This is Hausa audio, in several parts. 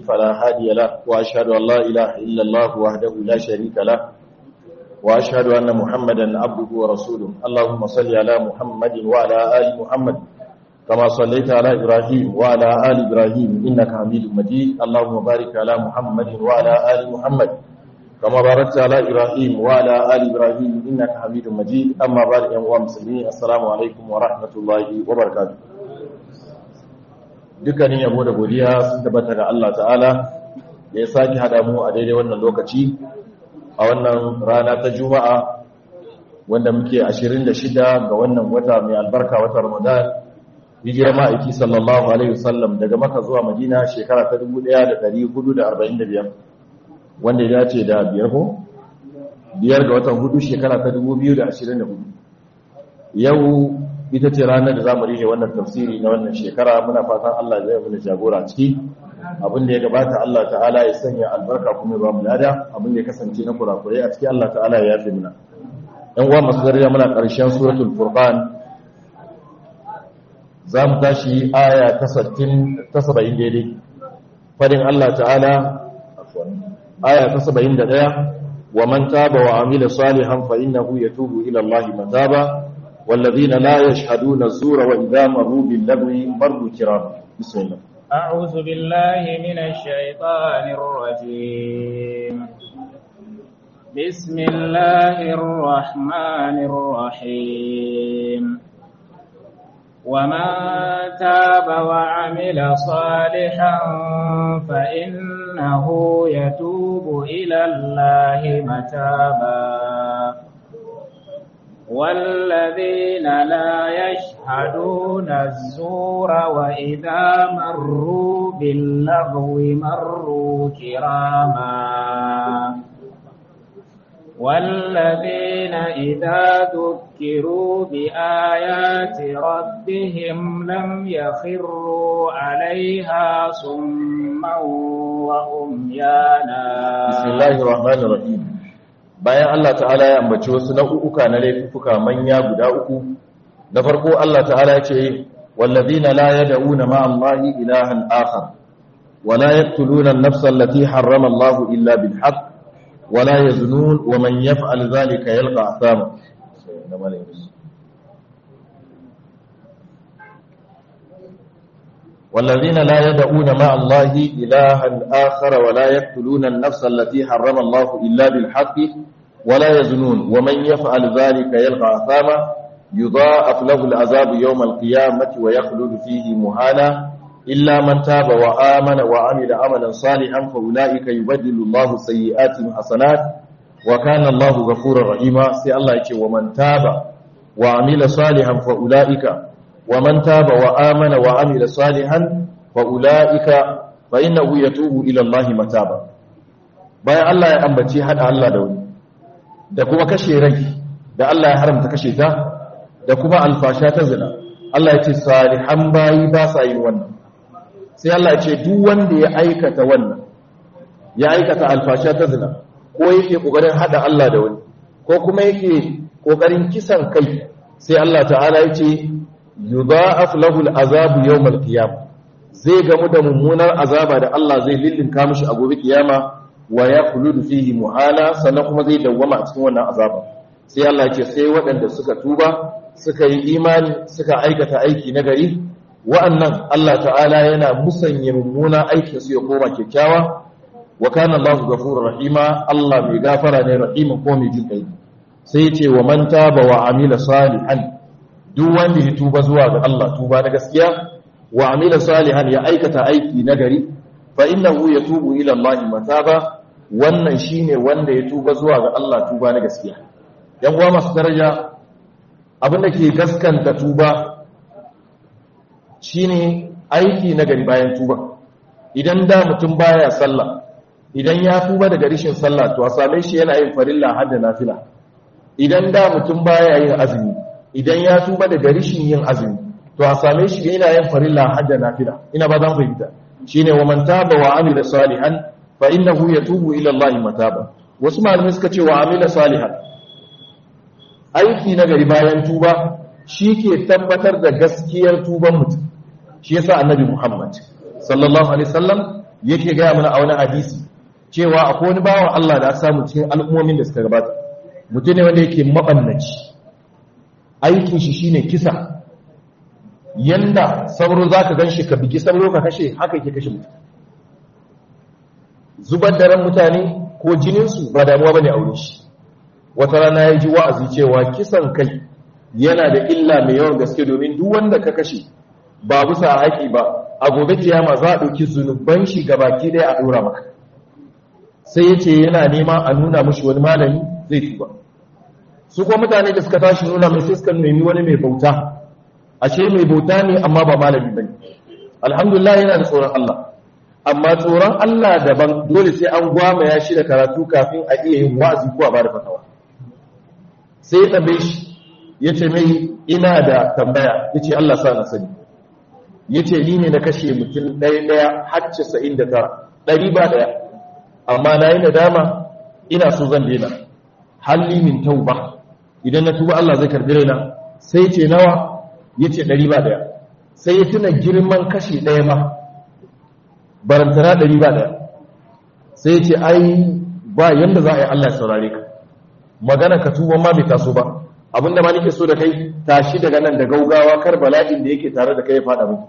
فلا هادي له وأشهد أن لا إله إلا الله وحده لا شريك له وأشهد أن محمدا عبده ورسوله اللهم صل على محمد وعلى آل محمد كما صليت على إبراهيم وعلى آل إبراهيم إنك حميد مجيد اللهم بارك على محمد وعلى آل محمد كما باركت على إبراهيم وعلى آل إبراهيم إنك حميد مجيد أما بعد أيها المسلمين السلام عليكم ورحمة الله وبركاته dukkanin yabo da godiya sun tabbata ga Allah ta'ala da ya sake hada mu a daidai wannan lokaci a wannan rana ta juma'a wanda muke 26 ga wannan wata mai albarka wata ramadan hijira ma'aiki sallallahu alaihi wasallam daga maka zuwa madina shekara ta 1445 wanda ya dace da biyar ko biyar ga watan hudu shekara ta 2024 yau ita ce ranar da za mu rihe wannan tafsiri na wannan shekara muna fatan Allah zai mana jagora ciki abin da ya gabata Allah ta'ala ya sanya albarka kuma ba mu lada abin da ya kasance na kurakurai a ciki Allah ta'ala ya yafe mana yan uwa masu daraja muna karshen suratul furqan za mu tashi aya ta 60 ta 70 daidai fadin Allah ta'ala aya ta 71 wa man taba wa amila salihan fa innahu yatubu ila Allah mataba والذين لا يشهدون الزور وإذا مروا باللغو مروا كرام بسم الله أعوذ بالله من الشيطان الرجيم بسم الله الرحمن الرحيم ومن تاب وعمل صالحا فإنه يتوب إلى الله متابا والذين لا يشهدون الزور وإذا مروا باللغو مروا كراما والذين إذا ذكروا بآيات ربهم لم يخروا عليها صما وأميانا بسم الله الرحمن الرحيم bayan Allah ta'ala ya ambaci wasu nau'uka na laifuka manya guda uku na farko Allah ta'ala ya ce wallazina la yad'una ma'a Allahi ilahan akhar wa la yaqtuluna an-nafsa allati harrama Allah illa bil haqq wa la yaznun wa man yaf'al dhalika yalqa athama والذين لا يدعون مع الله إلها آخر ولا يقتلون النفس التي حرم الله إلا بالحق ولا يزنون ومن يفعل ذلك يلقى أثاما يضاعف له العذاب يوم القيامة ويخلد فيه مهانا إلا من تاب وآمن وعمل عملا صالحا فأولئك يبدل الله سيئاتهم حسنات وكان الله غفورا رحيما سي الله يقول ومن تاب وعمل صالحا فأولئك ومن تاب وآمن وعمل صالحا فأولئك فإنه يتوب إلى الله متابا bayan Allah ya ambaci hada Allah da wani da kuma kashe rai da Allah ya haramta kashe ta da kuma alfasha ta zina Allah ya ce salihan bayi ba sa yin wannan sai Allah ya ce duk wanda ya aikata wannan ya aikata alfasha ta zina ko yake kokarin hada Allah da wani ko kuma yake kokarin kisan kai sai Allah ta'ala ya ce yudha'af lahu al'azabu yawm al-qiyam zai gamu da mummunar azaba da Allah zai lillinka mishi a gobe kiyama wa yakhludu fihi muhala sannan kuma zai dawwama a cikin wannan azaba sai Allah ce sai waɗanda suka tuba suka yi imani suka aikata aiki na gari wa'annan Allah ta'ala yana musanya mummuna aikin su ya koma kyakkyawa wa kana Allahu ghafurur rahima Allah mai gafara ne rahimin ko mai jin kai sai ce wa man taba wa amila salihan duk wanda ya tuba zuwa ga Allah tuba na gaskiya wa amila salihan ya aikata aiki na gari fa innahu yatubu ila Allah mataba wannan shine wanda ya tuba zuwa ga Allah tuba na gaskiya yan uwa masu daraja abinda ke gaskanta tuba shine aiki na gari bayan tuba idan da mutum baya sallah idan ya tuba daga rishin sallah to a same shi yana yin farilla har da nafila idan da mutum baya yin azumi idan ya tuba daga rishin yin azumi to a same shi yana yin farilla hadda nafila ina ba zan fahimta shine wa man taba wa amila salihan fa innahu yatubu ila Allah mataba wasu malamai suka ce wa amila salihan aiki na gari bayan tuba shi ke tabbatar da gaskiyar tuban mutum shi yasa annabi Muhammad sallallahu alaihi wasallam yake gaya mana a wani hadisi cewa akwai wani bawan Allah da aka samu cikin al'ummomin da suka gabata mutum ne wanda yake mabannaci aikin shi shine kisa yanda sauro zaka ganshi ka bigi sauro ka kashe haka yake kashe mutum zubar da ran mutane ko jinin su ba damuwa bane a wurin shi wata rana ya ji wa'azi cewa kisan kai yana da illa mai yawan gaske domin duk wanda ka kashe ba bisa haƙi ba a gobe kiyama za a ɗauki zunuban shi baki ɗaya a ɗora maka sai ya ce yana nema a nuna mashi wani malami zai tuba su kuma mutane da suka tashi nuna mai sai suka nemi wani mai bauta ashe mai bauta ne amma ba malami ba ne alhamdulillah yana da tsoron Allah amma tsoron Allah daban dole sai an gwama ya shi da karatu kafin a iya yin wa'azi ko a bada fatawa sai ya tambaye shi ya ce mai ina da tambaya ya ce Allah sa na sani ya ce ni ne na kashe mutum ɗaya ɗaya har casa'in da tara ɗari ba ɗaya amma na yi nadama ina so zan daina halli min tauba idan na tuba Allah zai karbi raina sai ce nawa ya ce ɗari ba ɗaya sai ya tuna girman kashe ɗaya ma barantana ɗari ba ɗaya sai ya ce ai ba yanda za a yi Allah ya saurare ka magana ka tuba ma bai taso ba abinda ma nake so da kai tashi daga nan da gaugawa kar bala'in da yake tare da kai ya fada miki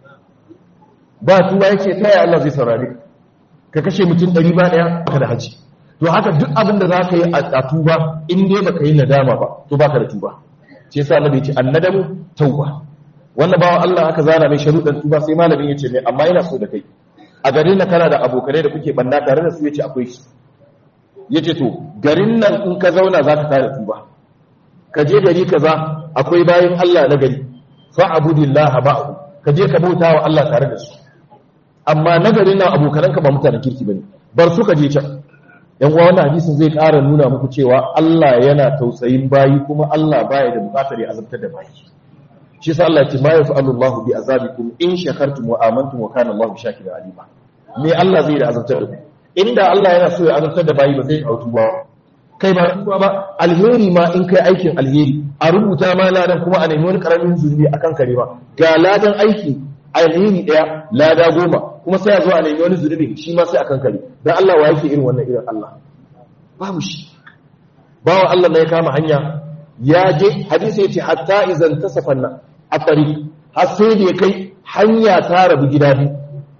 ba tuba yake taya Allah zai saurare ka kashe mutum ɗari ba ɗaya ka da haji to haka duk abin da za ka yi a tuba in dai baka yi nadama ba to baka da tuba ce yasa annabi ce annadamu tauba wannan bawan Allah aka zana mai sharuɗan tuba sai malamin ya ce mai amma ina so da kai a garin nan kana da abokanai da kuke banda tare da su yace akwai su yace to garin nan in ka zauna za ka tare tuba ka je gari kaza akwai bayan Allah na gari fa abudillah ba'u ka je ka bauta wa Allah tare da su amma na garin nan abokananka ba mutanen kirki bane bar su ka je can yan uwa wannan hadisin zai ƙara nuna muku cewa Allah yana tausayin bayi kuma Allah baya da buƙatar ya azabtar da bayi shi yasa Allah ya ce ma yaf'alu Allahu bi azabikum in shakartum wa amantum wa kana Allahu shakiran alima me Allah zai da azabtar da ku inda Allah yana so ya azabtar da bayi ba zai autu ba kai ba tuba ba alheri ma in kai aikin alheri a rubuta ma ladan kuma a nemi wani karamin zunubi akan kare ba ga ladan aiki alheri daya lada goma kuma sai a zo a nemi wani zunubi shi ma sai akan kare dan Allah wa yake irin wannan irin Allah babu shi bawa Allah ne ya kama hanya ya je hadisi yace hatta izan tasafanna a tariq har sai da ya kai hanya ta rabu gida biyu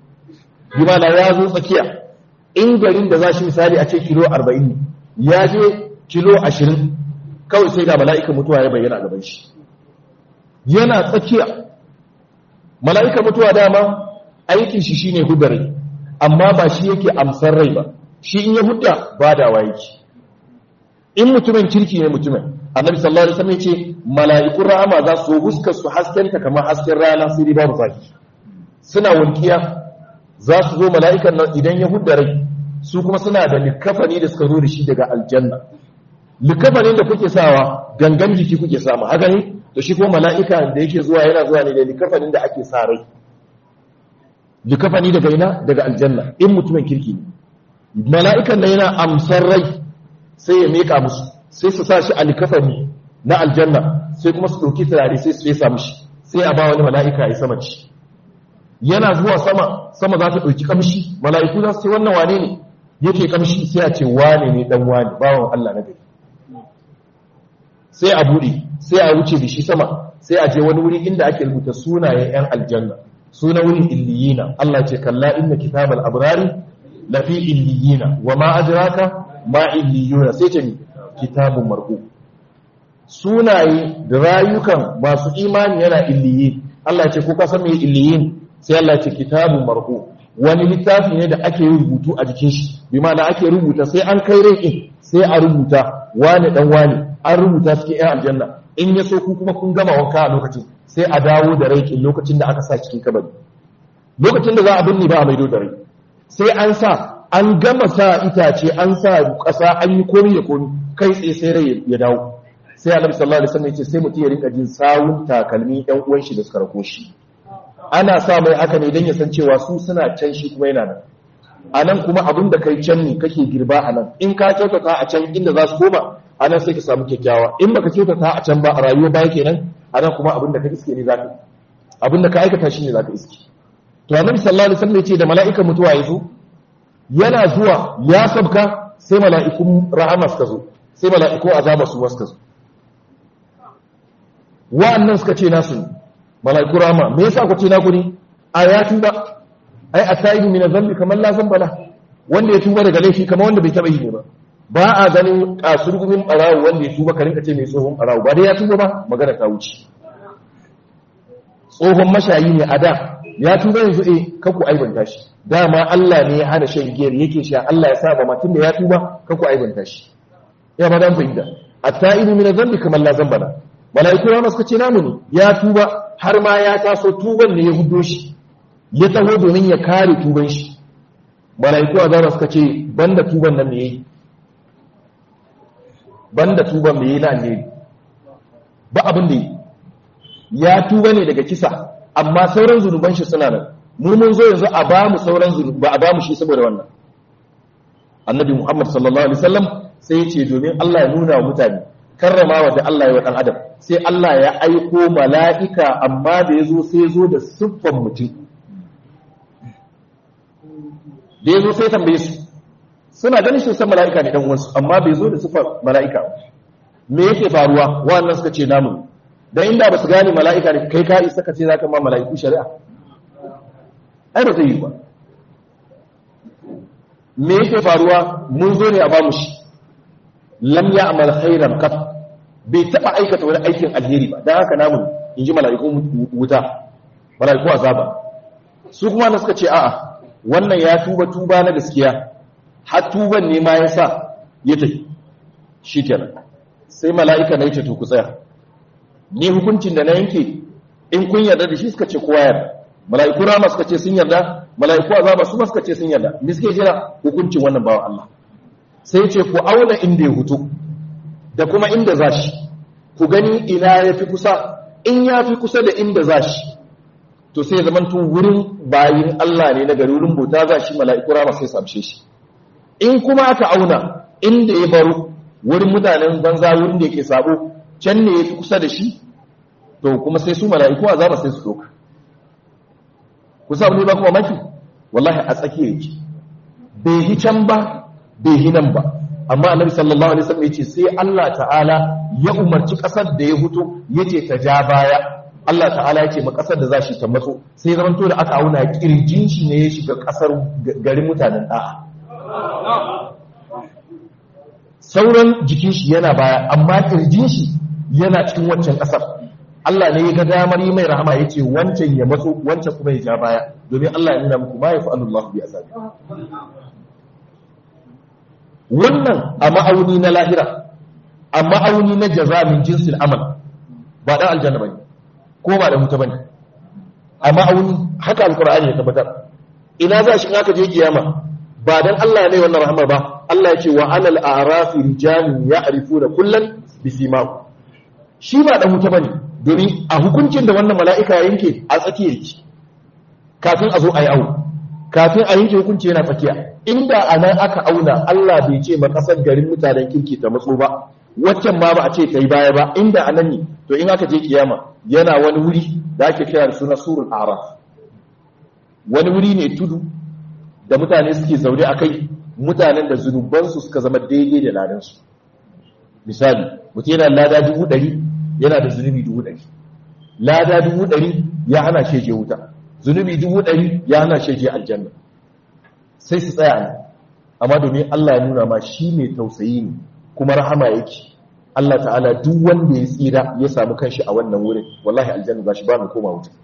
bimana ya zo tsakiya in garin da za shi misali a ce kilo 40 ne ya je kilo 20 kawai sai ga mala'ikan mutuwa ya bayyana a gaban shi yana tsakiya mala'ikan mutuwa dama aikin shi shine hudare amma ba shi yake amsar rai ba shi in ya hudda ba da yake in mutumin kirki ne mutumin annabi sallallahu alaihi wasallam yace mala'ikun rahama za su huskar su haskenta kamar hasken rana sai dai babu zafi suna wankiya za su zo mala'ikan nan idan ya hudda rai su kuma suna da likafani da suka zo da shi daga aljanna likafanin da kuke sawa gangan jiki kuke samu haka ne to shi kuma mala'ika da yake zuwa yana zuwa ne da likafanin da ake sa rai likafani daga ina daga aljanna in mutumin kirki ne mala'ikan da yana amsar rai sai ya meka musu sai su sa shi a likafani na aljanna sai kuma su ɗauki turare sai su fesa mishi sai a ba wani mala'ika ya sama ci yana zuwa sama sama za ta ɗauki kamshi mala'iku za su ce wannan wane ne yake kamshi sai a ce wane ne dan wane bawan Allah na gari sai a buɗe sai a wuce da shi sama sai a je wani wuri inda ake rubuta sunayen 'yan aljanna suna wurin illiyina Allah ce kalla inna kitabal abrari lafi illiyina wa ma adraka ma illiyuna sai ce kitabun mar'u sunaye da rayukan masu imani yana illiyin Allah ce ko ka san me illiyin sai Allah ce kitabun mar'u wani littafi ne da ake rubutu a jikin shi bi ma'ana ake rubuta sai an kai rai sai a rubuta wani dan wani an rubuta cikin ƴan aljanna in ya so ku kuma kun gama wanka a lokacin sai a dawo da rai lokacin da aka sa cikin kabari lokacin da za a binne ba a maido da rai sai an sa an gama sa itace an sa ƙasa an yi komi da komi kai tsaye sai rai ya dawo sai annabi sallallahu alaihi wasallam ya ce sai mutum ya rinka jin sawun takalmi ɗan uwan shi da suka rako shi ana sa mai haka ne don ya san cewa su suna can shi kuma yana nan a nan kuma abin da kai can ne kake girba a nan in ka kyautata a can inda za su koma a nan sai ka samu kyakkyawa in baka kyautata a can ba a rayuwa baya kenan a nan kuma abin da ka iske ne za ka abin da ka aikata shi ne za ka iske to annabi sallallahu alaihi wasallam ya ce da mala'ikan mutuwa ya zo yana zuwa ya sabka sai mala'ikun rahama suka zo sai mala'ikun azaba su suka zo wa'annan suka ce nasu mala'ikun rahama me yasa ku ce naku ne a ya tuba ai at-taibu min adh-dhanbi kamar la zambala wanda ya tuba daga laifi kamar wanda bai taba yi ne ba ba a ganin kasurgumin barawo wanda ya tuba ka rinka ce mai tsohon barawo ba dai ya tuba ba magana ta wuce tsohon mashayi ne a da ya tuba yanzu eh kaku aibanta shi dama Allah ne ya hana shan giyar yake sha Allah ya saba matun da ya tuba kaku aibanta shi ya ba dan fahimta at-ta'ibu min adh-dhanbi kamar la zambala malaiku ma suka ce namu ne ya tuba har ma ya taso tuban ne ya hudo shi ya taho domin ya kare tuban shi malaiku azaba suka ce banda tuban nan ne yayi banda tuban me yayi na alheri ba abin da yi ya tuba ne daga kisa amma sauran zunuban shi suna nan mu mun zo yanzu a ba mu sauran zunubi ba a ba mu shi saboda wannan annabi muhammad sallallahu alaihi wasallam sai ya ce domin Allah ya nuna wa mutane karramawa da Allah ya wa dan adam sai Allah ya aiko mala'ika amma da yazo sai ya zo da siffan mutum da yazo sai tambaye su suna ganin shi san mala'ika ne dan uwansu amma bai zo da siffar mala'ika me yake faruwa wannan suka ce namu dan inda ba su gane mala'ika ne kai ka isa ka ce zaka ma mala'iku shari'a ai ba zai yi ba me yake faruwa mun zo ne a bamu shi lam ya amal khairan qat bai taba aikata wani aikin alheri ba dan haka namu inji mala'ikun wuta mala'iku azaba su kuma na suka ce a'a wannan ya tuba tuba na gaskiya har tuban ne ma yasa ya tafi shikenan sai mala'ika na yace to ku tsaya ni hukuncin da na yanke in kun yarda da shi suka ce kowa yarda mala'iku rama suka ce sun yarda mala'iku azaba su suka ce sun yarda me suke jira hukuncin wannan bawan Allah sai ce ku auna inda ya hutu da kuma inda zashi ku gani ina yafi kusa in yafi kusa da inda zashi to sai zaman tun wurin bayin Allah ne na gari wurin bauta zashi mala'iku rama sai samshe shi in kuma aka auna inda ya baro wurin mutanen banza wurin da yake sabo can ne yafi kusa da shi to kuma sai su mala'iku azaba sai su doka ku sa ne ba kuma maki wallahi a tsakiyar yake bai hi can ba bai hi nan ba amma annabi sallallahu alaihi wasallam yace sai Allah ta'ala ya umarci kasar da ya huto yace ta ja baya Allah ta'ala yace ma kasar da za shi ta matso sai zaman to da aka auna kirjin shi ne ya shiga kasar garin mutanen da'a sauran jikin shi yana baya amma kirjin shi yana cikin waccan kasar Allah ne ya ga damar yi mai rahama ya ce wancan ya matso wancan kuma ya ja baya domin Allah ya nuna muku ma ya fa'alun Allah bi azabi wannan a ma'auni na lahira a ma'auni na jaza min jinsil amal ba dan aljanna bane ko ba da mutu bane a ma'auni haka alqur'ani ya tabbatar ina za shi aka je kiyama ba dan Allah ne wannan rahamar ba Allah ya ce wa alal a'rafi rijalun ya'rifuna kullan bisimahu shi ba dan wuta bane domin a hukuncin da wannan mala'ika yanke a tsakiyar ki kafin a zo a yi awu kafin a yanke hukunci yana tsakiya inda a nan aka auna Allah bai ce ma kasar garin mutanen kirki ta matso ba waccan ma ba a ce ta yi baya ba inda a nan ne to in aka je kiyama yana wani wuri da ake kira da suna surul araf wani wuri ne tudu da mutane suke zaune a kai mutanen da zunubansu suka zama daidai da ladansu misali mutum yana lada dubu ɗari yana da zunubi dubu ɗari lada dubu ɗari ya hana sheje wuta zunubi dubu ɗari ya hana sheje aljanna sai su tsaya ne amma domin Allah ya nuna ma shi mai tausayi ne kuma rahama yake Allah ta'ala duk wanda ya tsira ya samu kanshi a wannan wurin wallahi aljanna ba shi ba mu koma wuta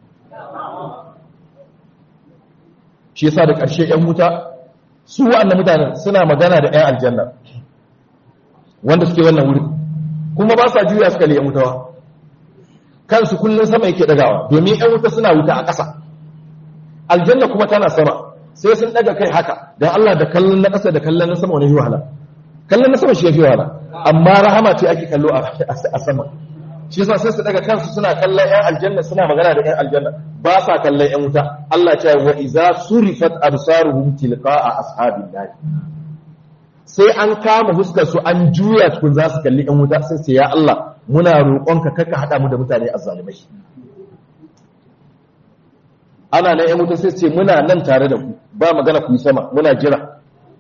shi yasa da ƙarshe 'yan wuta su wa'annan mutanen suna magana da 'yan aljanna wanda suke wannan wurin kuma ba sa juya su kalli 'yan wutawa kansu kullum sama yake dagawa domin 'yan wuta suna wuta a ƙasa aljanna kuma tana sama sai sun daga kai haka don Allah da kallon na ƙasa da kallon na sama wani yi wahala kallon na sama shi ya fi wahala amma rahama ce ake kallo a sama shi yasa sai su daga kansu suna kallon 'yan aljanna suna magana da 'yan aljanna ba sa kallon 'yan wuta Allah ta yi wa iza surifat absaruhum tilqa'a ashabin nar sai an kama huskar su an juya tukun za su kalli 'yan wuta sai sai ya Allah muna roƙonka kaka hada mu da mutane azzalimai ana nan ƴan wuta sai ce muna nan tare da ku ba magana ku yi sama muna jira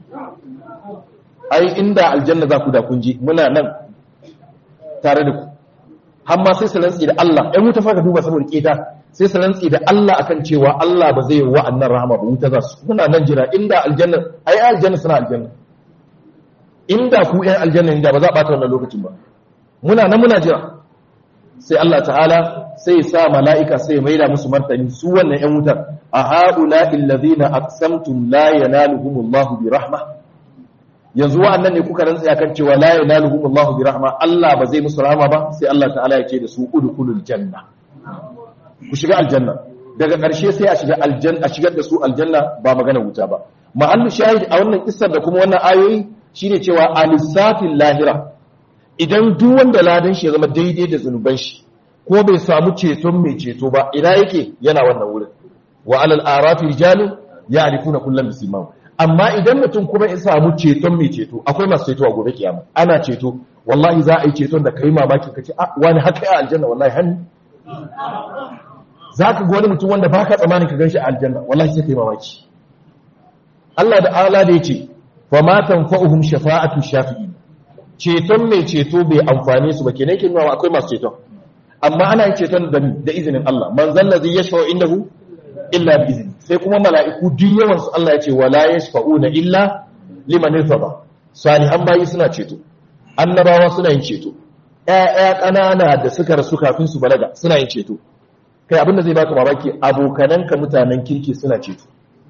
ai inda aljanna za ku da kun ji muna nan tare da ku har ma sai su rantsi da Allah ƴan wuta fa ka duba saboda keta sai su rantsi da Allah akan cewa Allah ba zai yi wa'annan rahama ba wuta za su muna nan jira inda aljanna ai aljanna suna aljanna inda ku ƴan aljanna inda ba za a bata wannan lokacin ba muna nan muna jira sai Allah ta'ala sai sa mala'ika sai maida musu martani su wannan ƴan wutar a haula illazina aqsamtum la yanaluhumullahu bi rahma yanzu wa'annan ne kuka rantsa akan cewa la yanaluhumullahu bi rahma Allah ba zai musu rahama ba sai Allah ta'ala ya ce da su udkhulul janna ku shiga aljanna daga ƙarshe sai a shiga aljanna a shigar da su aljanna ba magana wuta ba mahallu shahid a wannan kissar da kuma wannan ayoyi shine cewa alisafin lahira idan duk wanda ladan shi ya zama daidai da zunuban shi ko bai samu ceton mai ceto ba ina yake yana wannan wurin wa alal arafi rijalun ya'rifuna kullam bisimam amma idan mutum kuma ya samu ceton mai ceto akwai masu ceto a gobe kiyama ana ceto wallahi za a yi ceton da kai mamaki kace a wani haka ya aljanna wallahi hannu za ka ga wani mutum wanda ba ka tsammanin ka ganshi a aljanna wallahi sai kai mamaki Allah da ala da yace fa ma tanfa'uhum shafa'atu shafi'in ceton mai ceto bai amfane su ba kenan kin nuna akwai masu ceton amma ana yin ceton da da izinin Allah man zalla zai yashfa'u indahu illa bi izni sai kuma mala'iku duk yawan su Allah yace wala yashfa'una illa liman irtada salihan bayi suna ceto annabawa suna yin ceto ƴaƴa ƙanana da suka rasu kafin su balaga suna yin ceto kai abinda zai baka mamaki abokananka mutanen kirki suna ceto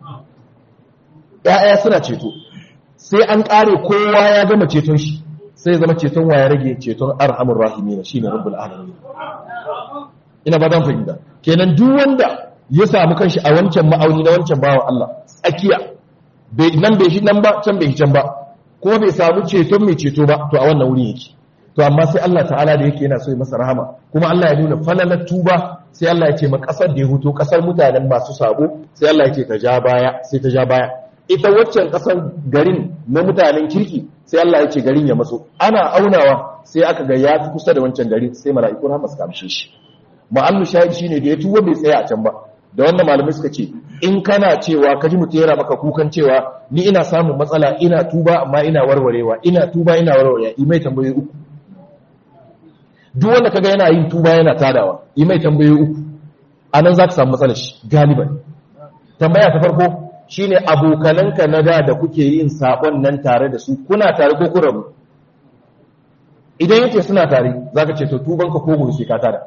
ƴaƴa suna ceto sai an ƙare kowa ya gama ceton shi sai zama ceton waya rage ceton arhamur rahimin shine rabbul alamin ina ba dan fahimta kenan duk wanda ya samu kanshi a wancan ma'auni na wancan bawan Allah tsakiya bai nan bai shi nan ba can bai can ba kuma bai samu ceton mai ceto ba to a wannan wuri yake to amma sai Allah ta'ala da yake yana so ya masa rahama kuma Allah ya nuna falalar tuba sai Allah ya ce ma kasar da ya huto kasar mutanen masu sabo sai Allah ya ce ta ja baya sai ta ja baya ita waccan kasar garin na mutanen kirki sai Allah ya ce garin ya maso ana aunawa sai aka ga ya fi kusa da wancan garin sai mala'iku rahama suka amshe shi ma'allu shahid shine da ya tuba bai tsaya a can ba da wannan malamai suka ce in kana cewa ka ji mutum yana maka kukan cewa ni ina samun matsala ina tuba amma ina warwarewa ina tuba ina warwarewa imai tambayoyi uku duk wanda kaga yana yin tuba yana tadawa yi mai tambayoyi uku a nan za ka samu matsalar shi galiban tambaya ta farko shine abokananka na da da kuke yin sabon nan tare da su kuna tare ko kun rabu idan yake suna tare za ka ce to tubanka ko gobe sai ka tada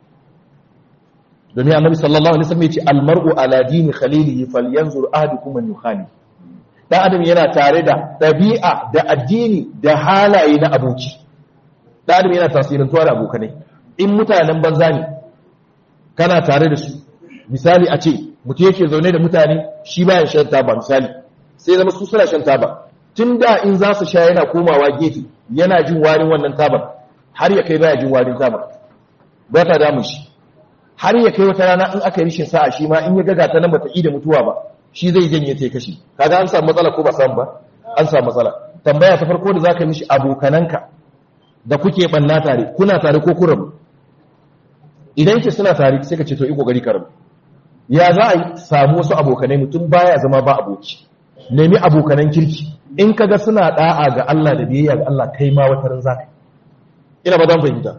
domin annabi sallallahu alaihi wasallam ya ce almar'u ala dini khalilihi falyanzur ahadukum man yukhali dan adam yana tare da ɗabi'a da addini da halaye na aboki dan adam yana tasirantuwa da abokanai in mutanen banza ne kana tare da su misali a ce mutum yake zaune da mutane shi bayan shan taba misali sai zama su suna shan taba tun da in za su sha yana komawa gefe yana jin warin wannan tabar har ya kai baya jin warin tabar ba ta damun shi har ya kai wata rana in aka yi rishin sa'a shi ma in ya gaga ta nan bata yi da mutuwa ba shi zai janye ta kashi kaga an samu matsala ko ba samu ba an samu matsala tambaya ta farko da zaka mishi abokananka da kuke banna tare kuna tare ko ku rabu idan ki suna tare sai ka ce to yi kokari ka rabu ya za a samu wasu abokanai mutum baya zama ba aboki nemi abokanan kirki in kaga suna da'a ga Allah da biyayya ga Allah kai ma wata ran zaka ina ba dan fahimta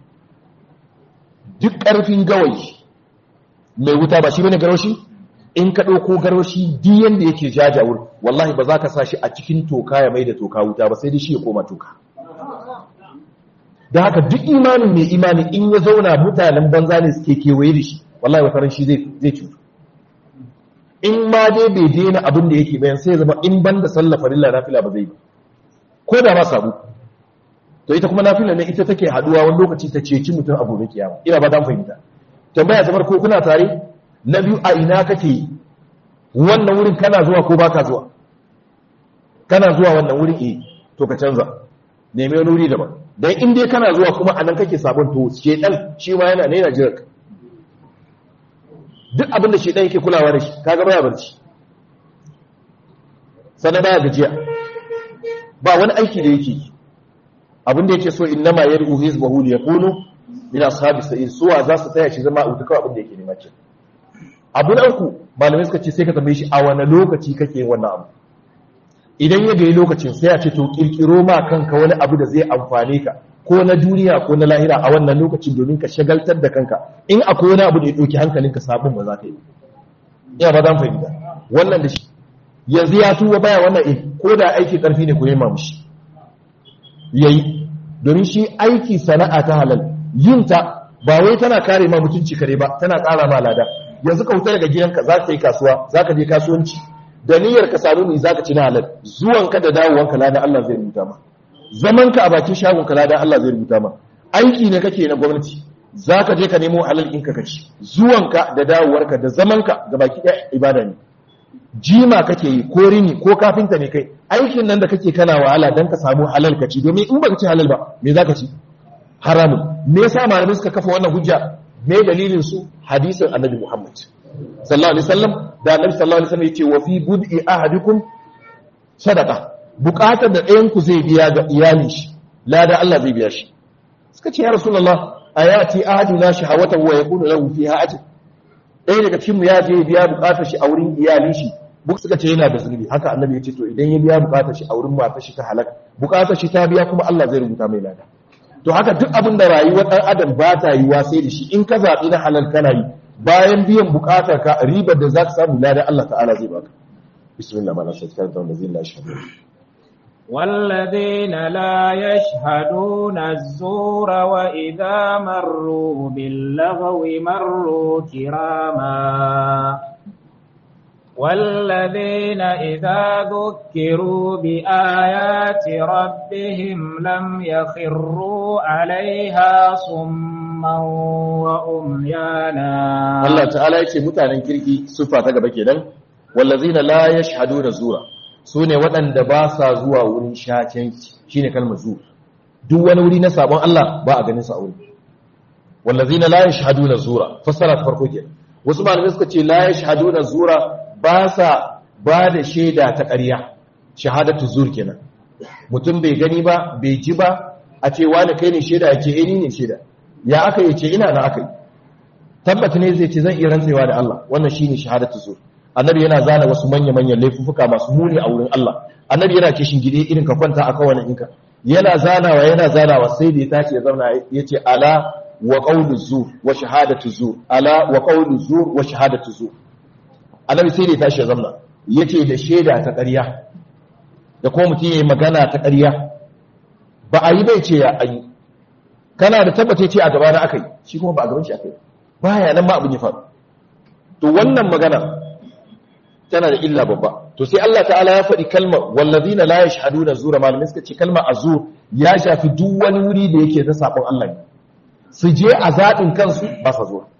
duk ƙarfin gawayi mai wuta ba shi bane garwashi in ka ɗauko garwashi duk yanda yake jajawur wallahi ba za ka sa shi a cikin toka ya mai da toka wuta ba sai dai shi ya koma toka da haka duk imanin mai imani in ya zauna mutanen banza ne suke kewaye da shi wallahi wata ran shi zai cutu in ma dai bai daina abin da yake bayan sai zama in ban da sallah farilla nafila ba zai ba ko da ma sabu to ita kuma nafila ne ita take haduwa wani lokaci ta ceci mutum a gobe kiyama ina ba dan fahimta tambaya ta farko kuna tare na biyu a ina kake wannan wurin kana zuwa ko baka zuwa kana zuwa wannan wurin eh to ka canza nemi wani wuri daban dan in dai kana zuwa kuma anan kake sabon to shedan shi ma yana ne yana jira ka duk abin da shedan yake kulawa da shi kaga baya barci sannan baya gajiya ba wani aiki da yake yi abin da yake so innama yad'u hizbahu li yakunu min ashabis sa'ir suwa za su taya shi zama a wuta kawai abin da yake nema ce abu na uku malamai suka ce sai ka tambaye shi a wani lokaci kake wannan abu idan ya gayi lokacin sai a ce to kirkiro ma kanka wani abu da zai amfane ka ko na duniya ko na lahira a wannan lokacin domin ka shagaltar da kanka in akwai wani abu da ya ɗauki hankalinka sabon ba za ka yi ina ba zan fahimta wannan da shi yanzu ya tuba baya wannan eh ko da aiki karfi ne ku yi mamushi yayi domin shi aiki sana'a ta halal yin ta ba wai tana kare ma mutunci kare ba tana ƙara ma lada yanzu ka wuta daga gidanka za ka yi kasuwa za ka je kasuwanci da niyyar ka samu mai za ka ci na halal zuwanka da dawowanka lada Allah zai rubuta ma zamanka a bakin shagon ka lada Allah zai rubuta ma aiki ne kake na gwamnati za ka je ka nemo halal ɗinka ka ci zuwanka da dawowarka da zamanka ga baki ɗaya ibada ne jima kake yi ko rini ko kafinta ne kai aikin nan da kake kana wahala don ka samu halal ka ci domin in baka ci halal ba me za ka ci haramun me yasa malamai suka kafa wannan hujja me dalilin su hadisin annabi Muhammad sallallahu alaihi wasallam da annabi sallallahu alaihi wasallam yace wa fi bud'i ahadikum sadaqa bukatar da ɗayan ku zai biya ga iyalin shi lada Allah zai biya shi suka ce ya rasulullah ayati ahaduna shahawatan wa yakunu lahu fiha ajr ɗaya daga cikin mu ya je biya bukatar shi a wurin iyalin shi buk suka ce yana da zunubi haka annabi ya ce to idan ya biya bukatar shi a wurin matar shi ta halaka bukatar shi ta biya kuma Allah zai rubuta mai lada to haka duk abin da rayuwar ɗan adam ba ta yi sai da shi in ka zaɓi na halal kana yi bayan biyan buƙatar ka ribar da za ka samu ladan Allah ta'ala zai baka bismillah ma na sai ka da zai la shi والذين لا يشهدون الزور وإذا مروا باللغو مروا كراما والذين إذا ذكروا بآيات ربهم لم يخروا عليها صما وأميانا الله تعالى يكي متعنى كيركي صفة تقبل كده والذين لا يشهدون الزور سوني ودن دباسا زوا ورين شاكين شيني كلمة زور duk wani wuri na sabon Allah ba a ganin sa a wuri wallazina la yashhaduna zura fassara ta farko kenan wasu malamai suka ce la yashhaduna zura ba sa ba da shaida ta ƙarya shahadatu zur kenan mutum bai gani ba bai ji ba a ce wani kai ne shaida ya ce eh ni ne shaida ya aka yi ce ina na aka yi tabbata ne zai ce zan iya rantsewa da Allah wannan shine shahadatu zur annabi yana zana wasu manya manyan laifuka masu muni a wurin Allah annabi yana kishin gide irin ka kwanta a kawanin inka yana zanawa yana zanawa sai da ya tashi ya zauna yace ala wa qawlu zur wa shahadatu zur ala wa qawlu zur wa shahadatu zur annabi sai da ya tashi ya zamna yace da shaida ta ƙarya da kuma mutum yayi magana ta ƙarya ba a yi bai ce ya ayi kana da tabbata ce a gaba na akai shi kuma ba a gaban shi akai baya nan ma abin ya faru to wannan magana tana da illa babba to sai Allah ta'ala ya faɗi kalmar wallazina la yashhaduna zura malamin suka ce kalmar azur ya shafi duk wani wuri da yake ta sabon Allah ne su je a zaɓin kansu ba sa zuwa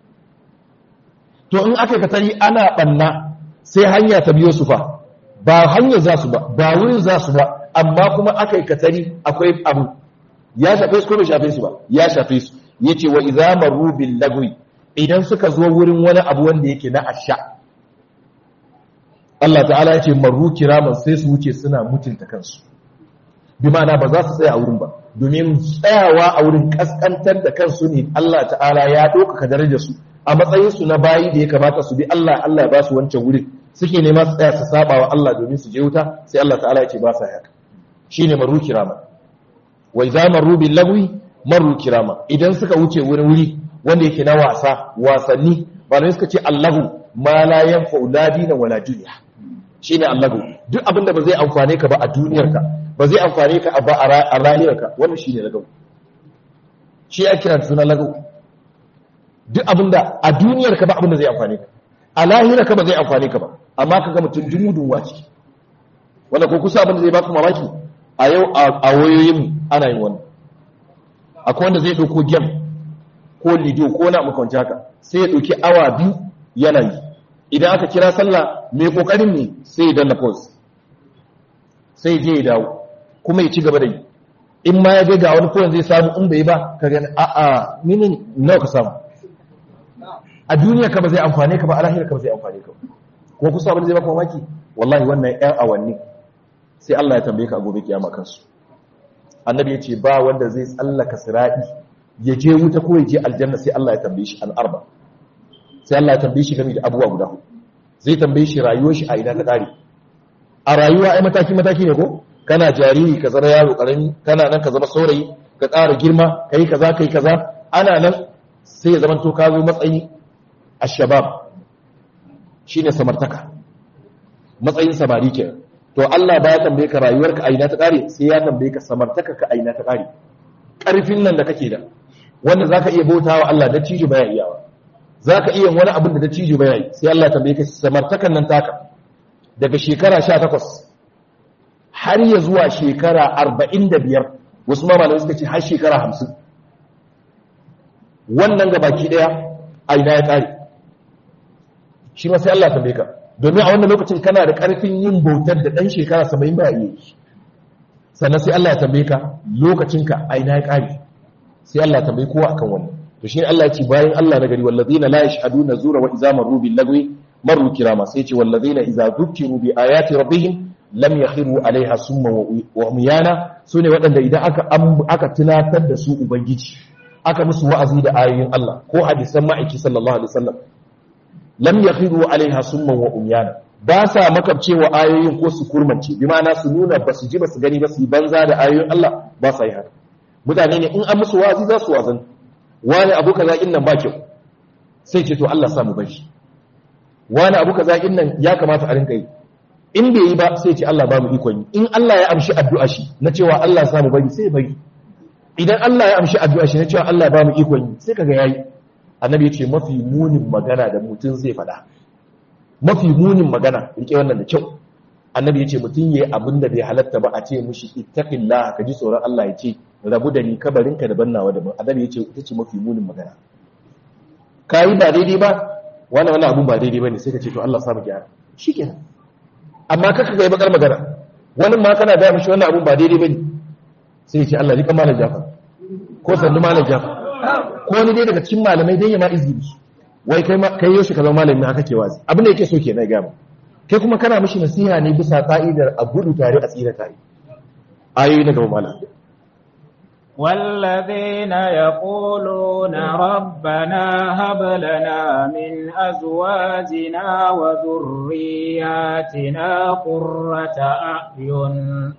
to in aka katari ana ɓanna sai hanya ta biyo su fa ba hanya za su ba ba wurin za su ba amma kuma aka yi katari akwai abu ya shafe su ko bai shafe su ba ya shafe su ya ce wa idza marru bil lagwi idan suka zo wurin wani abu wanda yake na asha Allah ta'ala ya ce marru kiraman sai su wuce suna mutunta kansu bi ma'ana ba za su tsaya a wurin ba domin tsayawa a wurin kaskantar da kansu ne Allah ta'ala ya ɗaukaka darajar su a matsayinsu na bayi da ya kamata su bi Allah Allah ba su wancan wurin suke nema su tsaya su saba wa Allah domin su je wuta sai Allah ta'ala ya ce ba sa haka shine maru kirama wa idza marru bil lagwi marru kirama idan suka wuce wurin wuri wanda yake na wasa wasanni malamai suka ce Allahu ma la yanfa'u la dina wala dunya shine Allahu duk abinda ba zai amfane ka ba a duniyarka ba zai amfane ka ba a rayuwarka wannan shine lagaw shi ya kira sunan lagaw duk abinda a duniyar ka ba abinda zai amfane ka a lahira ka ba zai amfane ka ba amma ka ga mutum dumudun wace wanda ko kusa abinda zai baka mamaki a yau a wayoyin ana yin wannan akwai wanda zai dauko game ko lido ko na makwanci haka sai ya dauki awa biyu yana yi idan aka kira sallah mai kokarin ne sai ya danna pause sai je ya dawo kuma ya ci gaba da yi in ma ya ga wani kowane zai samu in bai ba ka gani a'a mini nawa ka samu a duniya ka ba zai amfane ka ba a lahira ka ba zai amfane ka ko kusa abin zai baka mamaki wallahi wannan ƴan awanni sai Allah ya tambaye ka a gobe kiyama kansu annabi ya ce ba wanda zai tsallaka sirati ya je wuta ko ya je aljanna sai Allah ya tambaye shi an arba sai Allah ya tambaye shi game da abubuwa guda hudu zai tambaye shi rayuwar shi a ina ta kare a rayuwa ai mataki mataki ne ko kana jariri ka zama yaro karami kana nan ka zama saurayi ka ƙara girma kai kaza kai kaza ana nan sai ya zama to ka zo matsayi ashabab shine samartaka matsayin samari ke to Allah ba ya tambaye ka rayuwarka a ina ta kare sai ya tambaye ka samartaka ka a ina ta kare karfin nan da kake da wanda zaka iya bautawa Allah da cijo baya iyawa zaka iya wani abin da da cijo baya yi sai Allah ya tambaye ka samartakan nan taka daga shekara 18 har ya zuwa shekara 45 wasu ma malamai suka ce har shekara 50 wannan ga baki daya a ina ya kare shi ma sai Allah ya tambaye ka domin a wannan lokacin kana da karfin yin bautar da dan shekara 70 ba yi sannan sai Allah ya tambaye ka lokacinka a ina ya kare sai Allah ya tambaye kowa akan wannan to shi Allah ya ce bayan Allah na gari wallazina la yashhaduna zura wa idza marru bil lagwi marru kirama sai ce wallazina idza dhukiru bi ayati rabbihim lam yakhiru alaiha summa wa umyana sune waɗanda idan aka aka tunatar da su ubangiji aka musu wa'azi da ayoyin Allah ko hadisan ma'aiki sallallahu alaihi wasallam lam yakhiru alaiha summa wa umyana ba sa makabcewa ayoyin ko su kurmance bi ma'ana su nuna ba su ji ba su gani ba su banza da ayoyin Allah ba sa yi haka mutane ne in an musu wa'azi za su wazan wani abu kaza in nan ba kyau sai ce to Allah sa mu bar shi wani abu kaza in nan ya kamata a rinka yi in bai yi ba sai ce Allah ba mu ikon yi in Allah ya amshi addu'a shi na cewa Allah sa mu bari sai bari idan Allah ya amshi addu'a shi na cewa Allah ba mu ikon yi sai kaga yayi annabi ya ce mafi munin magana da mutum zai faɗa mafi munin magana rike wannan da kyau annabi ya ce mutum yayi abin da bai halatta ba a ce mushi ittaqillah ka ji tsoron Allah ya ce rabu da ni kabarinka da bannawa da annabi ya ce ita ce mafi munin magana kai ba daidai ba wannan wannan abun ba daidai bane sai ka ce to Allah sa mu gyara shikenan amma kaka ga bakar magana wani ma kana da mishi wannan abun ba daidai bane sai ya ce Allah rika malam Jafar ko sandu malam Jafar ko wani dai daga cikin malamai dai ya ma izini wai kai kai yau shi ka zama malami haka ke wazi abin da yake so kenan ga mu kai kuma kana mishi nasiha ne bisa ka'idar a gudu tare a tsira tare ayoyi na gaba malam والذين يقولون ربنا هب لنا من أزواجنا وذرياتنا قرة أعين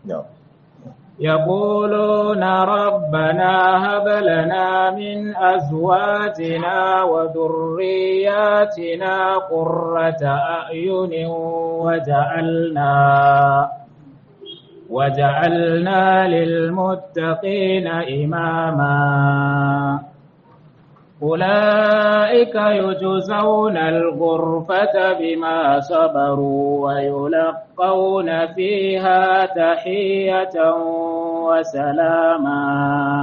يقولون ربنا هب لنا من أزواجنا وذرياتنا قرة أعين وجعلنا وجعلنا للمتقين إماما أولئك يجزون الغرفة بما صبروا ويلقون فيها تحية وسلاما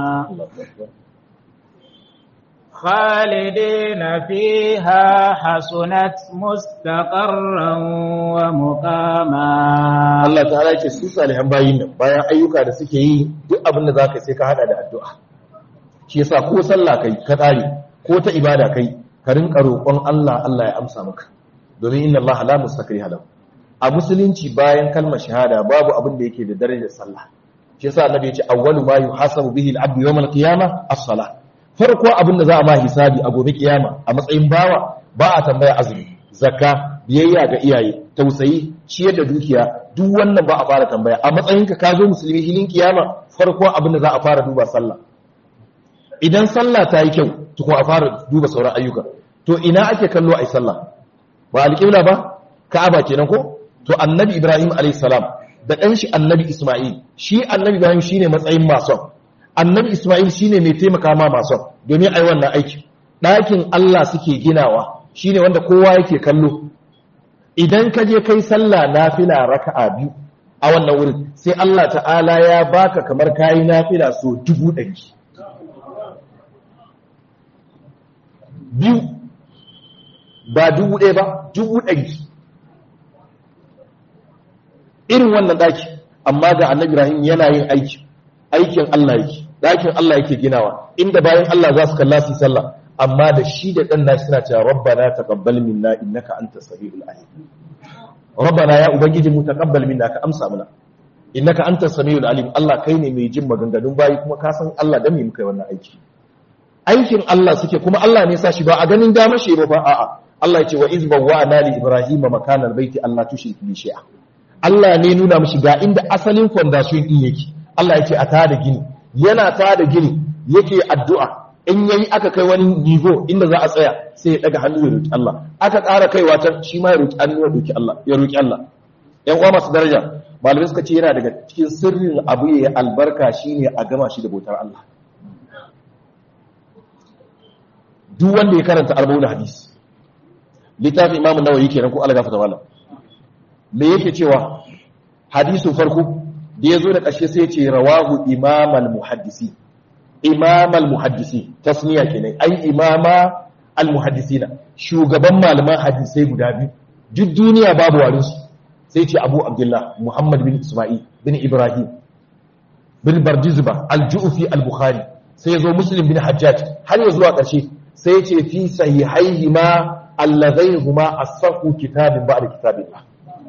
خالدين فيها حسنت مستقرا ومقاما Allah ta'ala yake su salihan bayin nan bayan ayyuka da suke yi duk abin da zaka sai ka hada da addu'a shi yasa ko sallah kai ka tsare ko ta ibada kai ka rinka roƙon Allah Allah ya amsa maka domin inna Allah la mustakriha lahu a musulunci bayan kalmar shahada babu abin da yake da darajar sallah shi yasa annabi ya ce awwalu ma yuhasabu bihi al-abdu yawm al-qiyamah as-salah farko abin da za a ma hisabi a gobe kiyama a matsayin bawa ba a tambaya azumi zakka biyayya ga iyaye tausayi ciyar da dukiya duk wannan ba a fara tambaya a matsayinka ka zo musulmi hilin kiyama farko abin da za a fara duba sallah idan sallah ta yi kyau tukun a fara duba sauran ayyuka to ina ake kallo a yi sallah ba alƙibla ba ka'aba kenan ko to annabi ibrahim alayhi salam da ɗan shi annabi isma'il shi annabi ibrahim shine matsayin mason annabi Ismail shine mai taimaka ma masu domin ai wannan aiki ɗakin Allah suke ginawa shine wanda kowa yake kallo idan ka je kai sallah nafila raka'a biyu a wannan wurin sai Allah ta'ala ya baka kamar kayi nafila so dubu ɗari biyu ba dubu ɗaya ba dubu ɗari irin wannan ɗaki amma ga annabi Ibrahim yana yin aiki aikin Allah yake dakin Allah yake ginawa inda bayan Allah za su kalla su sallah amma da shi da dan nashi suna cewa rabbana taqabbal minna innaka antas samiul alim rabbana ya ubangiji mu taqabbal minna ka amsa mana innaka antas samiul alim Allah kai ne mai jin maganganun bayi kuma ka san Allah dan me muka yi wannan aiki aikin Allah suke kuma Allah ne sa shi ba a ganin dama shi ba a'a Allah ya ce wa izban wa ana li ibrahima makanan baiti Allah tushrik bi shay'a Allah ne nuna mishi ga inda asalin foundation din yake Allah ya ce a tada gini yana tada gini yake addu'a in yayi aka kai wani nivo inda za a tsaya sai ya daga hannu ya roki Allah aka ƙara kaiwa ta shi ma ya roki hannu ya roki Allah ya roki Allah ƴan uwa masu daraja malamai suka ce yana daga cikin sirrin abu ya albarka shine a gama shi da bautar Allah duk wanda ya karanta arba'un hadis littafin imamu nawawi kenan ko Allah gafarta mallam me yake cewa hadisin farko da yazo da ƙarshe sai ya ce rawahu imamal muhaddisi imamal muhaddisi tasniya kenan ai imama al muhaddisina shugaban malaman hadisai guda biyu duk duniya babu warin su sai ce abu abdullah muhammad bin isma'il bin ibrahim bin bardizba al ju'fi al bukhari sai yazo muslim bin hajjaj har ya zuwa ƙarshe sai ya ce fi sahihaihima allazaihuma as-sahu kitabin ba'da kitabillah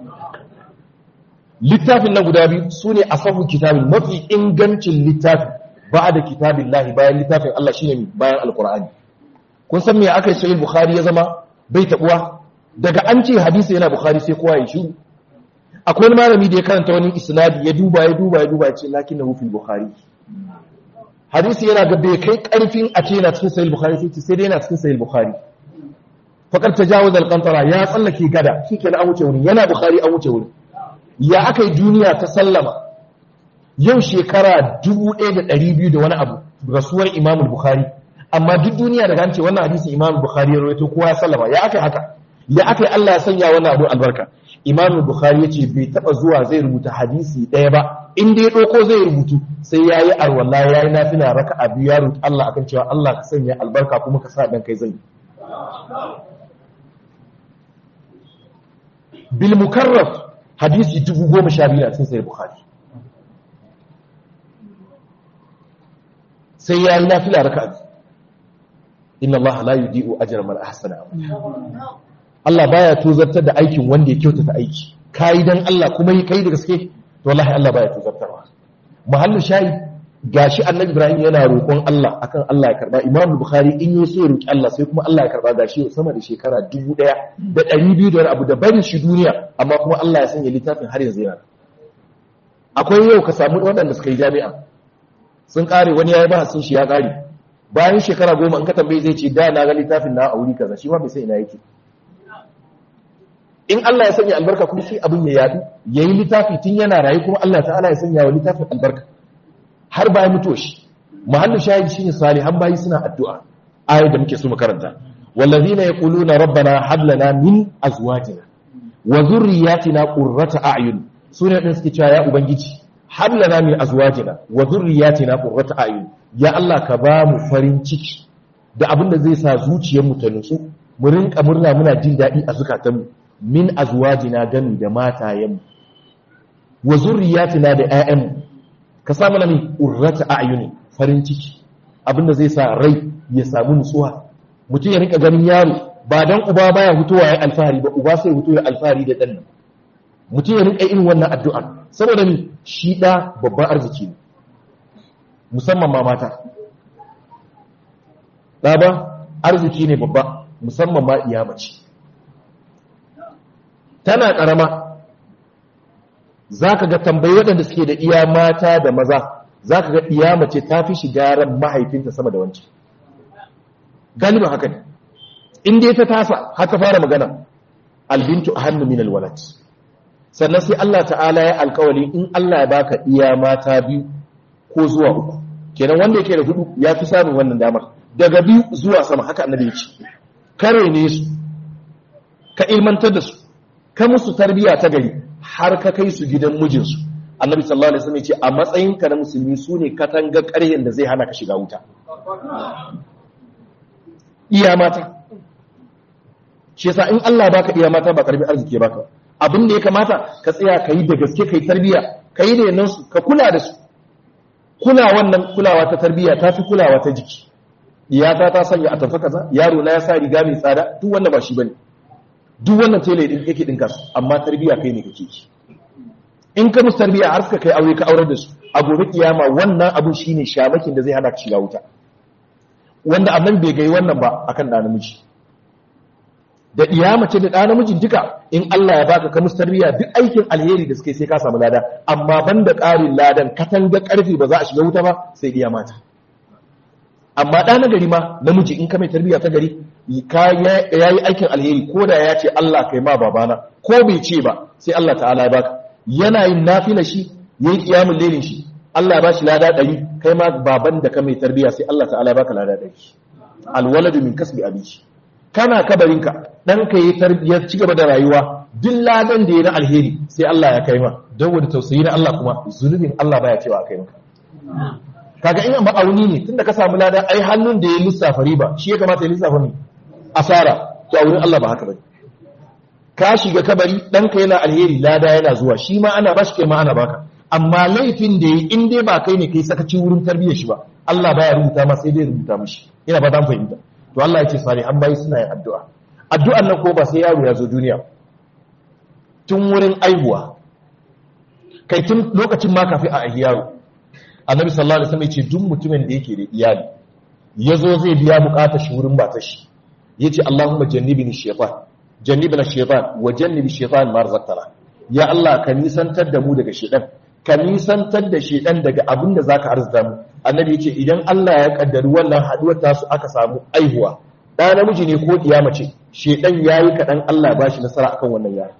littafin nan guda biyu sune asahu kitabin mafi ingancin littafi ba'da kitabillah bayan littafin Allah shine bayan alqur'ani kun san me aka yi sahih bukhari ya zama bai tabuwa daga an ce hadisi yana bukhari sai kowa ya shiru akwai wani malami da ya karanta wani isnadi ya duba ya duba ya duba ya ce lakinnahu fil bukhari hadisi yana ga bai kai karfin a ce yana cikin sahih bukhari sai sai dai yana cikin sahih bukhari fakar tajawuz al-qantara ya tsallake gada shikenan an wuce wuri yana bukhari an wuce wuri ya akai duniya ta sallama yau shekara 1200 da wani abu rasuwar imam bukhari amma duk duniya daga an ce wannan hadisin imam bukhari ya rawaito kowa ya sallama ya akai haka ya akai Allah ya sanya wannan abu albarka imam bukhari yace bai taba zuwa zai rubuta hadisi daya ba in dai doko zai rubutu sai yayi arwalla yayi nafila raka'a biyu ya rubuta Allah akan cewa Allah ka sanya albarka kuma ka sa dan kai zai bil mukarraf hadisi 1012 a cikin sahih bukhari sai yayi nafila raka'a inna Allah la yudi'u ajra man ahsana amala Allah baya tozartar da aikin wanda ya kyautata aiki kai dan Allah kuma yi kai da gaske to wallahi Allah baya tozartarwa mahallin shahid gashi annabi Ibrahim yana roƙon Allah akan Allah ya karba Imam Bukhari in yi so roƙi Allah sai kuma Allah ya karba gashi sama da shekara 1000 da 200 da wani abu da barin shi duniya amma kuma Allah ya sanya littafin har yanzu yana akwai yau ka samu waɗanda suka yi jami'a sun kare wani yayi ba sun shi ya kare bayan shekara goma in ka tambaye zai ce da na ga littafin na a wuri kaza shi ma bai sai ina yake in Allah ya sanya albarka kuma sai abin ya yadu yayi littafi tun yana rayu kuma Allah ta'ala ya sanya wa littafin albarka har bayan mutuwa shi mahallu shahid shine salihan bayi suna addu'a ayat da muke so mu karanta wallazina yaquluna rabbana hab lana min azwajina wa dhurriyyatina qurrata a'yun sune din suke cewa ya ubangiji hab lana min azwajina wa dhurriyyatina qurrata a'yun ya Allah ka ba mu farin ciki da abin da zai sa zuciyarmu ta nutsu mu rinka murna muna jin daɗi a zukatanmu min azwajina gami da matayenmu wa zurriyatina da ƴaƴanmu ka sa mana min urrata a'yuni farin ciki abin da zai sa rai ya samu nutsuwa mutum ya rinka ganin yaro ba dan uba baya hutuwa ya alfahari ba uba sai hutu ya alfahari da ɗan mutum ya rinka irin wannan addu'a saboda ni shi ɗa babban arziki ne musamman ma mata ɗaba arziki ne babba musamman ma iya mace tana ƙarama za ka ga tambayi waɗanda suke da iya mata da maza za ka ga iya mace ta fi shiga ran mahaifinta sama da wancan galiba haka ne inda ta tasa haka fara magana albintu a hannu min alwalat sannan sai Allah ta'ala ya alkawali in Allah ya baka iya mata biyu ko zuwa uku kenan wanda yake da hudu ya fi samun wannan damar daga biyu zuwa sama haka annabi ya ce kare ne su ka ilmantar da su ka musu tarbiya ta gari har ka kai su gidan mijinsu annabi sallallahu alaihi wasallam ya ce a matsayin ka na musulmi su ne katanga ƙaryen da zai hana ka shiga wuta iya mata shi yasa in Allah baka iya mata ba karbi arziki baka abin da ya kamata ka tsaya ka yi da gaske ka yi tarbiya ka yi da su ka kula da su kula wannan kulawa ta tarbiya ta fi kulawa ta jiki iyata ta sanya a tafi kaza yaro na ya sa riga mai tsada duk wanda ba shi bane duk wannan tele din yake dinka su amma tarbiya kai ne kake ki in ka musu tarbiya har suka kai aure ka aurar da su a gobe kiyama wannan abun shine shamakin da zai hana ka shiga wuta wanda annan bai gai wannan ba akan da namiji da iya mace da ɗa namijin duka in Allah ya baka ka musu tarbiyya duk aikin alheri da suke sai ka samu lada amma banda ƙarin ladan katanga ƙarfi ba za a shiga wuta ba sai iya mata amma ɗa na gari ma namiji in ka mai tarbiyya ta gari ya yi aikin alheri ko da ya ce Allah kai ma babana ko bai ce ba sai Allah ta'ala ya baka yana yin nafila shi yayi kiyamun lelin shi Allah ya bashi lada ɗari kai ma baban da ka mai tarbiyya sai Allah ta'ala ya baka lada ɗari alwaladu min kasbi abinci kana kabarinka ɗanka yi tarbiyyar ci gaba da rayuwa duk ladan da ya na alheri sai Allah ya kai ma don wani tausayi na Allah kuma zunubin Allah baya cewa a kai maka kaga in ma'auni ne tunda ka samu lada ai hannun da ya lissafa riba shi ya kamata ya lissafa ne asara to a wurin Allah ba haka bane ka shiga kabari ɗanka yana alheri lada yana zuwa shi ma ana bashi kai ma ana baka amma laifin da yi in dai ba kai ne kai sakaci wurin tarbiyyar shi ba Allah baya rubuta ma sai dai rubuta mishi ina ba dan fahimta to Allah ya ce sani an bayi suna yin addu'a addu'an nan ko ba sai yaro ya zo duniya tun wurin aihuwa kai tun lokacin ma kafi a ahi yaro annabi sallallahu alaihi wasallam ya ce duk mutumin da yake da iyali ya zo zai biya bukatar shi wurin matar shi yace Allahumma jannibni shaytan jannibna shaytan wa jannibi shaytan ma razaqtana ya Allah ka nisantar da mu daga shaytan ka nisantar da shaytan daga abin da zaka arzuta mu annabi yace idan Allah ya kaddari wannan haduwar tasu aka samu aihuwa da namiji ne ko diya mace shaytan yayi kadan Allah ba shi nasara akan wannan yaro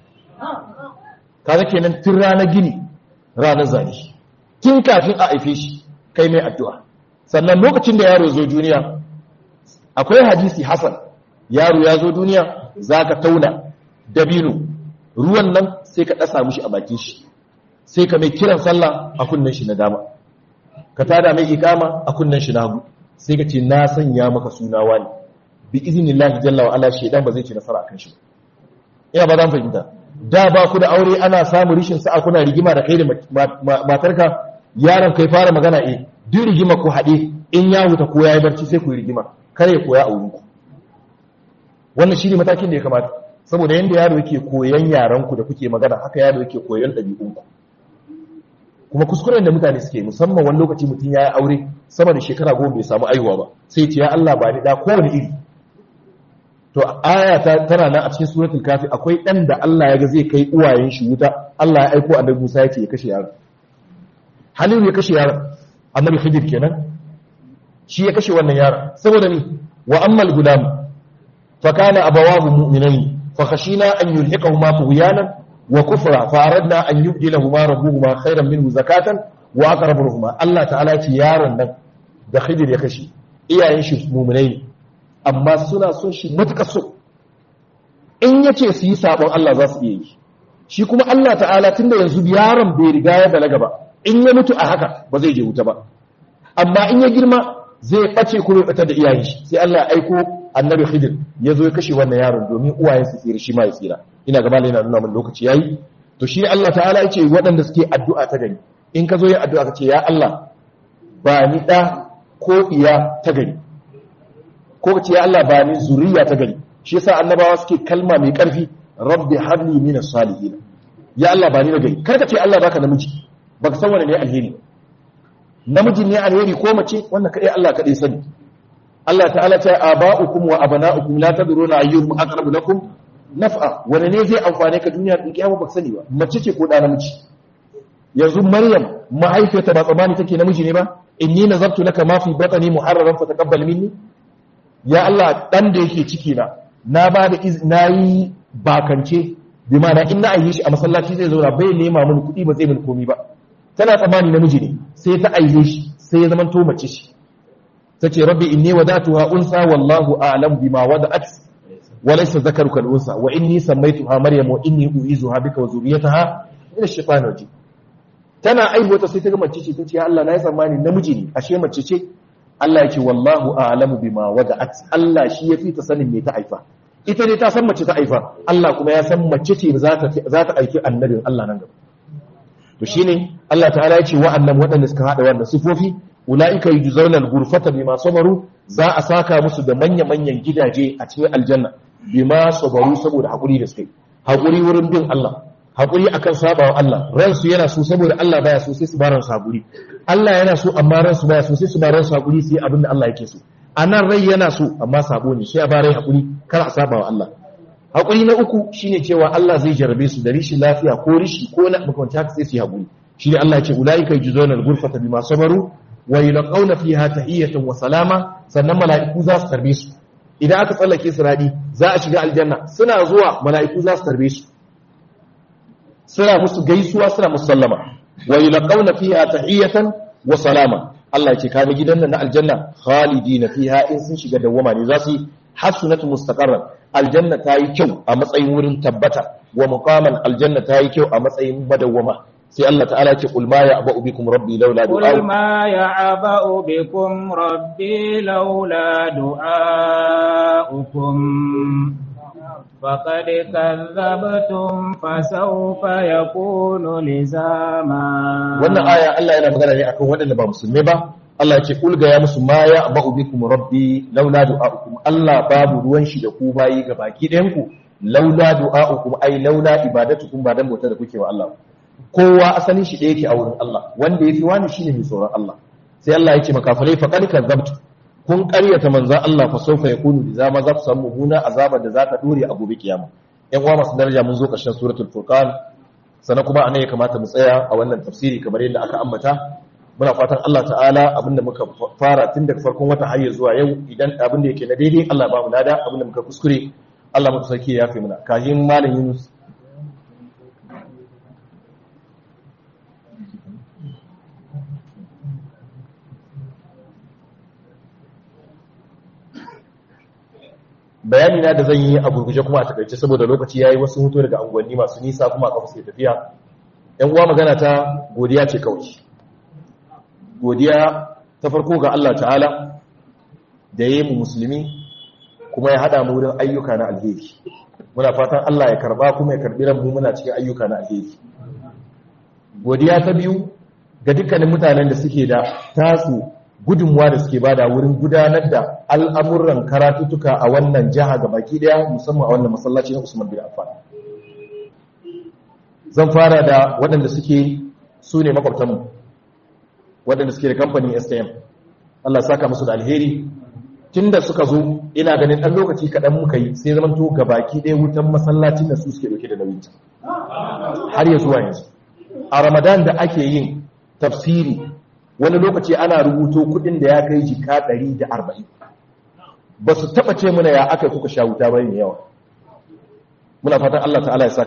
kaga kenan tun ranar gini ranar zane tun kafin a haife shi kai mai addu'a sannan lokacin da yaro zo duniya akwai hadisi hasan yaro ya zo duniya za ka tauna dabino ruwan nan sai ka ɗasa mushi a bakin shi sai ka mai kiran sallah a kunnen shi na dama ka tada mai ikama a kunnen shi na hagu sai ka ce na sanya maka suna wani bi izinin lahi jalla wa ala shaidan ba zai ce nasara akan shi ina ba zan fahimta da ba ku da aure ana samun rishin sa'a kuna rigima da kai da matarka yaron kai fara magana eh duk rigima ku haɗe in ya huta ko ya yi barci sai ku yi rigima kare ya koya a wurinku wannan shi ne matakin da ya kamata saboda yadda yaro yake koyan yaranku da kuke magana haka yaro yake koyan ɗabi'unku kuma kuskuren da mutane suke musamman wani lokaci mutum ya yi aure sama da shekara goma bai samu aihuwa ba sai ce ya Allah ba ni da kowane iri to aya ta tana nan a cikin suratul kafi akwai dan da Allah ya ga zai kai uwayen shi wuta Allah ya aiko annabi Musa yake ya kashe yaron Halilu ya kashe yaron annabi Khidir kenan shi ya kashe wannan yaron saboda ni wa ammal gulam fa kana abawahu mu'minain fa khashina an yulhiqahuma tughyanan wa kufra fa aradna an yubdilahuma rabbuhuma khayran minhu zakatan wa aqrabuhuma Allah ta'ala ce yaron nan da Khidir ya kashe iyayen shi mu'minai ne amma suna son shi matuƙar so in ya ce su yi saɓon Allah za su iya yi shi kuma Allah ta'ala tun da yanzu yaron bai riga ya balaga ba in ya mutu a haka ba zai je wuta ba amma in ya girma zai ɓace kuma ya da iyayen shi sai Allah ya aiko annabi khidir ya zo ya kashe wannan yaron domin uwayen su tsira shi ma ya tsira ina gaba yana nuna min lokaci yayi to shi Allah ta'ala ya ce waɗanda suke addu'a ta gari in ka zo yin addu'a ka ce ya Allah ba ni ɗa ko iya ta gari ko ka ce ya Allah ba ni zuriya ta gari shi yasa annabawa suke kalma mai karfi rabbi habli min salihin ya Allah ba ni gari kar ka ce Allah baka namiji baka san wani ne alheri namiji ne alheri ko mace wannan kadai Allah kadai sani Allah ta'ala ta aba'ukum wa abana'ukum la tadruna ayyuhum aqrabu lakum naf'a wani ne zai amfane ka duniya din kiyama baka sani ba mace ce ko da namiji yanzu maryam mahaifiyarta ba tsamani take namiji ne ba inni nazartu laka ma fi batni muharraran fa taqabbal minni ya Allah dan da yake ciki na na ba da na yi bakance bi ma'ana in na aihe shi a masallaci zai zauna bai nema mun kuɗi ba zai mun komi ba tana tsammani namiji ne sai ta aihe shi sai ya zama to mace shi tace rabbi inni wadatuha unsa wallahu a'lam bima wada'at wa laysa zakaruka al-unsa wa inni sammaytuha maryam wa inni u'izuha bika wa zurriyataha min ash-shaytanir rajim tana aihuwa sai ta ga mace ce tace ya Allah na yi tsammani namiji ne ashe mace ce Allah ya ce wallahu a'lamu bima wada'at Allah shi yafi ta sanin me ta haifa ita ne ta san mace ta haifa Allah kuma ya san mace ce za ta za ta aiki annabin Allah nan gaba to shine Allah ta'ala ya ce wa'annan waɗanda suka hada wannan sifofi ulaika yujzauna al-ghurfata bima sabaru za a saka musu da manya manyan gidaje a cikin aljanna bima sabaru saboda hakuri da suka yi hakuri wurin bin Allah hakuri akan sabawa Allah ransu yana so saboda Allah baya so sai su baran su hakuri Allah yana so amma ransu baya so sai su baran su hakuri sai abin da Allah yake so anan rai yana so amma sabo ne sai a bare hakuri kar a sabawa Allah haƙuri na uku shine cewa Allah zai jarabe su da rishin lafiya ko rishi ko na makwanci haka sai su yi haƙuri shine Allah ya ce ulaika yujzauna al-ghurfata bima sabaru wa yulqauna fiha tahiyatan wa salama sannan mala'iku za su tarbe su idan aka tsallake su radi za a shiga aljanna suna zuwa mala'iku za su tarbe su suna musu gaisuwa suna musu sallama wa yulqauna fiha tahiyatan wa salama Allah ya ce kaga gidan nan na aljanna khalidina fiha in sun shiga dawwama ne za su yi hasunatu mustaqarran aljanna ta yi kyau a matsayin wurin tabbata wa muqaman aljanna ta yi kyau a matsayin madawwama sai Allah ta'ala ce qul ma ya'ba'u bikum rabbi laula قل du'a ما يعبأ بكم ربي لولا دعاؤكم فقد كذبتم فسوف يكون لزاما wannan aya Allah yana magana ne akan waɗanda ba musulmai ba Allah ya ce kul ga ya musu ma ya'ba'u bikum rabbi laula du'a'ukum Allah babu ruwan shi da ku bayi ga baki ɗayan ku laula du'a'ukum ai laula ibadatukum ba dan bauta da kuke wa Allah kowa asalin shi ɗaya yake a wurin Allah wanda yafi wani shine mai tsoron Allah sai Allah ya ce makafirai faqad kadzabtu kun ƙaryata manzon Allah fa sawfa yakunu bi zama za ku samu mumuna azabar da za ta dore a gobe kiyama ƴan uwa masu daraja mun zo ƙarshen suratul furqan sannan kuma anan ya kamata mu tsaya a wannan tafsiri kamar yadda aka ambata muna fatan Allah ta'ala abinda muka fara tun daga farkon wata har zuwa yau idan abinda yake na daidai Allah ba mu lada abinda muka kuskure Allah mutu sarki ya fi muna kahin malam Yunus bayani na da zan yi a gurguje kuma a takaice saboda lokaci yayi wasu hutu daga unguwanni masu nisa kuma a kafa suke tafiya yan uwa magana ta godiya ce kawai godiya ta farko ga Allah ta'ala da ya yi mu musulmi kuma ya haɗa mu wurin ayyuka na alheri muna fatan Allah ya karba kuma ya karbi ranmu muna cikin ayyuka na alheri godiya ta biyu ga dukkanin mutanen da suke da tasu gudunmuwa da suke bada wurin gudanar da al'amuran karatutuka a wannan jiha ga baki daya musamman a wannan masallaci na Usman bin Affan zan fara da waɗanda suke su ne makwabtanmu waɗanda suke da kamfanin STM Allah saka musu da alheri tun da suka zo ina ganin ɗan lokaci kaɗan muka yi sai zaman to ga baki ɗaya wutan masallacin da su suke ɗauke da nauyin har ya zuwa yanzu a ramadan da ake yin tafsiri wani lokaci ana rubuto kuɗin da ya kai jika ɗari da arba'in ba su taɓa ce muna ya aka kuka sha wuta bane yawa muna fatan Allah ta'ala ya saka